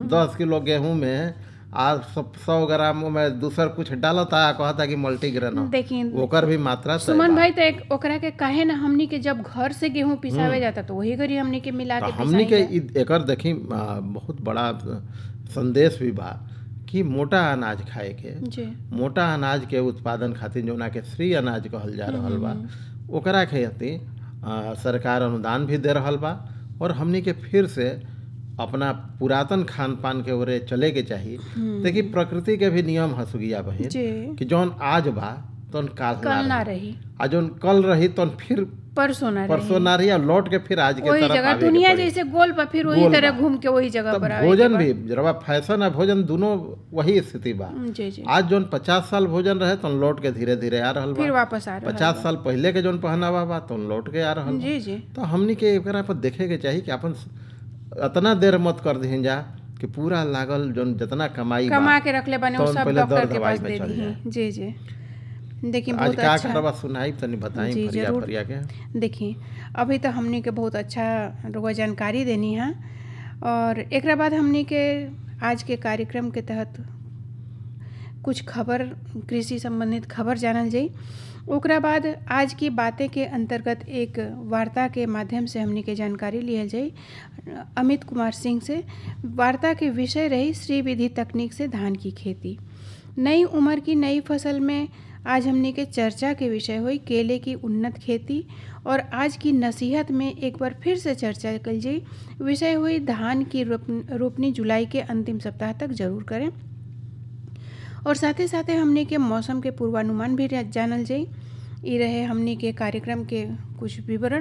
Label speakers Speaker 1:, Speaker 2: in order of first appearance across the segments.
Speaker 1: दस किलो गेहूं में आज सौ ग्राम में दूसर कुछ डालता कहता कि मल्टीग्रेन हो
Speaker 2: देखिए
Speaker 1: ओकर भी मात्रा तय
Speaker 2: सुमन
Speaker 1: बा।
Speaker 2: भाई तो एक ओकरा के काहे ना हमनी के जब घर से गेहूं पिसावे जाता तो वही घड़ी हमनी के मिला
Speaker 1: तो
Speaker 2: के
Speaker 1: हमनी के
Speaker 2: पिसाई
Speaker 1: इ- एकर देखी आ, बहुत बड़ा संदेश भी बा कि मोटा अनाज खाए के
Speaker 2: जी
Speaker 1: मोटा अनाज के उत्पादन खातिर जौना के श्री अनाज कहल जा रहल बा ओकरा खेती आ, सरकार अनुदान भी दे रहल बा और हमनी के फिर से अपना पुरातन खान पान के ओरे चले के चाही देखी प्रकृति के भी नियम हसुगिया बहिन
Speaker 2: जी
Speaker 1: कि जौन आज बा तौन काल
Speaker 2: कल
Speaker 1: ना
Speaker 2: ना
Speaker 1: रही
Speaker 2: रही
Speaker 1: आ जौन कल रही तौन फिर
Speaker 2: परसों ना रही
Speaker 1: परसों ना रही आ लौट के फिर आज के
Speaker 2: वही
Speaker 1: तरफ
Speaker 2: जगह
Speaker 1: आवे के
Speaker 2: दुनिया
Speaker 1: पड़ी।
Speaker 2: जैसे गोल पर फिर वही
Speaker 1: गोल
Speaker 2: तरह
Speaker 1: बा।
Speaker 2: घूम के वही जगह
Speaker 1: तब
Speaker 2: पर आवे
Speaker 1: भोजन भी जरा फैशन आ भोजन दोनों वही स्थिति बा
Speaker 2: जी जी
Speaker 1: आज जौन पचास साल भोजन रहे तो लौट के धीरे धीरे आ रहल
Speaker 2: फिर
Speaker 1: बा
Speaker 2: वापस आ रहा
Speaker 1: पचास साल पहले के जौन पहनावा बा तो लौट के आ रहल बा
Speaker 2: जी जी
Speaker 1: तो हमनी के एकरा पर देखे के चाही कि अपन अतना देर मत कर दीहन जा कि पूरा लागल जौन जितना कमाई बा
Speaker 2: कमा के रखले बने वो
Speaker 1: तौन
Speaker 2: सब
Speaker 1: पहले
Speaker 2: डॉक्टर
Speaker 1: दर
Speaker 2: के
Speaker 1: दवाई
Speaker 2: पास
Speaker 1: में
Speaker 2: दे
Speaker 1: चल
Speaker 2: दी जी जी देखिए
Speaker 1: आज
Speaker 2: बहुत
Speaker 1: का
Speaker 2: अच्छा
Speaker 1: करवा सुनाई तनी बताई
Speaker 2: जी,
Speaker 1: फरिया
Speaker 2: जरूर।
Speaker 1: फरिया के
Speaker 2: देखिए अभी तो हमनी के बहुत अच्छा रुआ जानकारी देनी है और एकरा बाद हमनी के आज के कार्यक्रम के तहत कुछ खबर कृषि संबंधित खबर जानल जाई ओकरा बाद आज की बातें के अंतर्गत एक वार्ता के माध्यम से हमनी के जानकारी लियल जाई अमित कुमार सिंह से वार्ता के विषय रही श्री विधि तकनीक से धान की खेती नई उम्र की नई फसल में आज हमने के चर्चा के विषय हुई केले की उन्नत खेती और आज की नसीहत में एक बार फिर से चर्चा कल जाई विषय हुई धान की रोप- रोपनी जुलाई के अंतिम सप्ताह तक जरूर करें और साथ ही साथ हमने के मौसम के पूर्वानुमान भी जानल जाई ई रहे हमने के कार्यक्रम के कुछ विवरण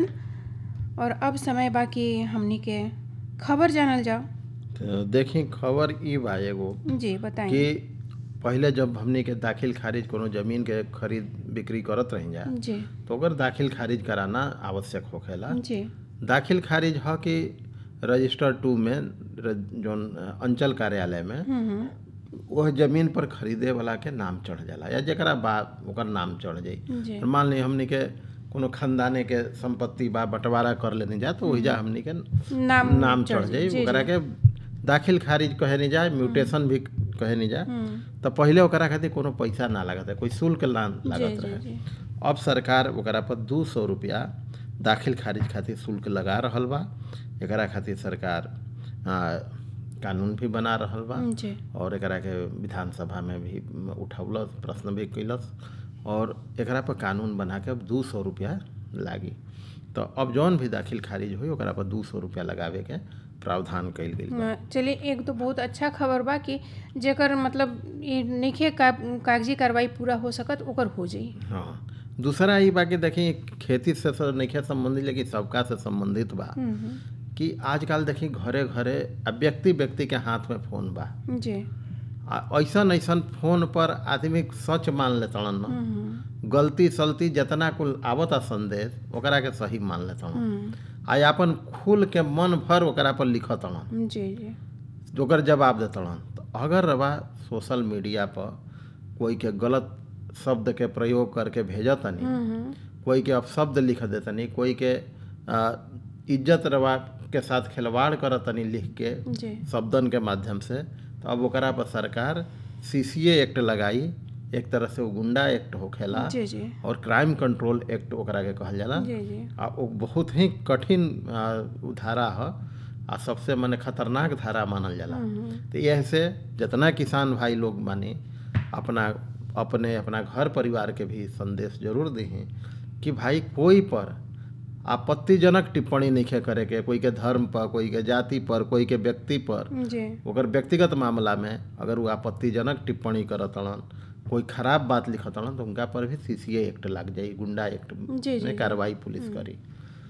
Speaker 2: और अब समय बाकी हमने के खबर जानल जाओ
Speaker 1: तो देखी खबर ई बा एगो
Speaker 2: जी बताएं
Speaker 1: कि पहले जब हमनी के दाखिल खारिज कोनो जमीन के खरीद बिक्री करत रही जा
Speaker 2: जी
Speaker 1: तो ओकर दाखिल खारिज कराना आवश्यक होखेला
Speaker 2: जी
Speaker 1: दाखिल खारिज ह कि रजिस्टर टू में र- जौन अंचल कार्यालय में
Speaker 2: हम्म हम्म,
Speaker 1: वह जमीन पर खरीदे वाला के नाम चढ़ जाला या जेकरा बा ओकर नाम चढ़ जाई
Speaker 2: जी
Speaker 1: मान ली हमनी के कोनो खानदाने के संपत्ति बा बंटवारा कर लेने जा तो ओहिजा हमनी के
Speaker 2: नाम
Speaker 1: नाम चढ़ जाई
Speaker 2: जी,
Speaker 1: ओकरा के दाखिल खारिज कहे नहीं जाए म्यूटेशन भी कहे नहीं जाए
Speaker 2: हम्म,
Speaker 1: तो पहले ओकरा खातिर कोनो पैसा ना लागत है कोई शुल्क ना
Speaker 2: जी
Speaker 1: लागत
Speaker 2: जी
Speaker 1: रहे
Speaker 2: जी
Speaker 1: अब सरकार ओकरा पर दू सौ रुपया दाखिल खारिज खातिर शुल्क लगा रहल बा एकरा खातिर सरकार आ, कानून भी बना रहल बा
Speaker 2: जी
Speaker 1: और एकरा के विधानसभा में भी उठौलस प्रश्न भी कैलस और एकरा पर कानून बना के अब दू सौ रुपया लागी तो अब जौन भी दाखिल खारिज हुई ओकरा पर दू सौ रुपया लगावे के प्रावधान कइल गेल बा
Speaker 2: हाँ, चलिए एक तो बहुत अच्छा खबर बा कि जेकर मतलब ई नइखे का, कागजी कार्रवाई पूरा हो सकत ओकर हो जाई
Speaker 1: हाँ दूसरा ई बा कि देखी खेती से तो नइखे संबंधित लेकिन सबका से संबंधित बा
Speaker 2: हम्म, हम्म,
Speaker 1: कि आजकल देखी घरे घरे आ व्यक्ति व्यक्ति के हाथ में फोन बा
Speaker 2: जी
Speaker 1: आ ऐसन ऐसन फोन पर आदमी सच मान लेतड़न न
Speaker 2: हम्म,
Speaker 1: गलती सलती जितना कुल आवता संदेश ओकरा के सही मान लेतड़न
Speaker 2: हम्म,
Speaker 1: आ अपन खुल के मन भर ओकरा पर लिखतड़न
Speaker 2: जी जी
Speaker 1: ओकर जवाब देतड़न तो अगर रवा सोशल मीडिया पर कोई के गलत शब्द के प्रयोग करके भेजतनी
Speaker 2: हम्म,
Speaker 1: कोई के अपशब्द लिख देतनी कोई के आ, इज्जत रवा के साथ खिलवाड़ करतनी लिख के
Speaker 2: जी
Speaker 1: शब्दन के माध्यम से तो अब ओकरा पर सरकार सीसीए एक्ट लगाई एक तरह से वो गुंडा एक्ट होखेला
Speaker 2: जी जी
Speaker 1: और क्राइम कंट्रोल एक्ट ओकरा के कहल जाला
Speaker 2: जी जी
Speaker 1: आ वो बहुत ही कठिन आ, उ धारा ह आ सबसे मने खतरनाक धारा मानल जाला
Speaker 2: हम्म,
Speaker 1: तो यह से जितना किसान भाई लोग माने अपना अपने अपना घर परिवार के भी संदेश जरूर दी कि भाई कोई पर आपत्तिजनक टिप्पणी नहीं करे के कोई के धर्म पर कोई के जाति पर कोई के व्यक्ति पर
Speaker 2: जी
Speaker 1: ओकर व्यक्तिगत मामला में अगर वो आपत्तिजनक टिप्पणी करतड़न कोई खराब बात लिखतड़न तो उनका पर भी सीसीए एक्ट लग जाई गुंडा एक्ट
Speaker 2: जी, जी।
Speaker 1: में कार्रवाई पुलिस करी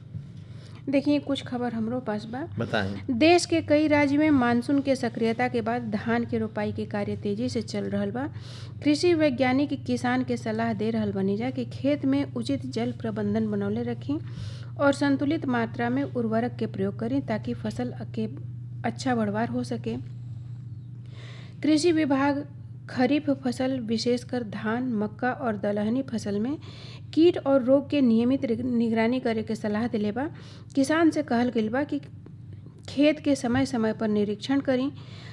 Speaker 2: देखिए कुछ खबर हमरो पास बा
Speaker 1: बताएं
Speaker 2: देश के कई राज्य में मानसून के सक्रियता के बाद धान के रोपाई के कार्य तेजी से चल रहल बा कृषि वैज्ञानिक किसान के सलाह दे रहल बनी जा कि खेत में उचित जल प्रबंधन बनौले रखी और संतुलित मात्रा में उर्वरक के प्रयोग करें ताकि फसल के अच्छा बढ़वार हो सके कृषि विभाग खरीफ फसल विशेषकर धान मक्का और दलहनी फसल में कीट और रोग के नियमित रि- निगरानी करे के सलाह दिले बा किसान से कहल गइल बा कि खेत के समय समय पर निरीक्षण करी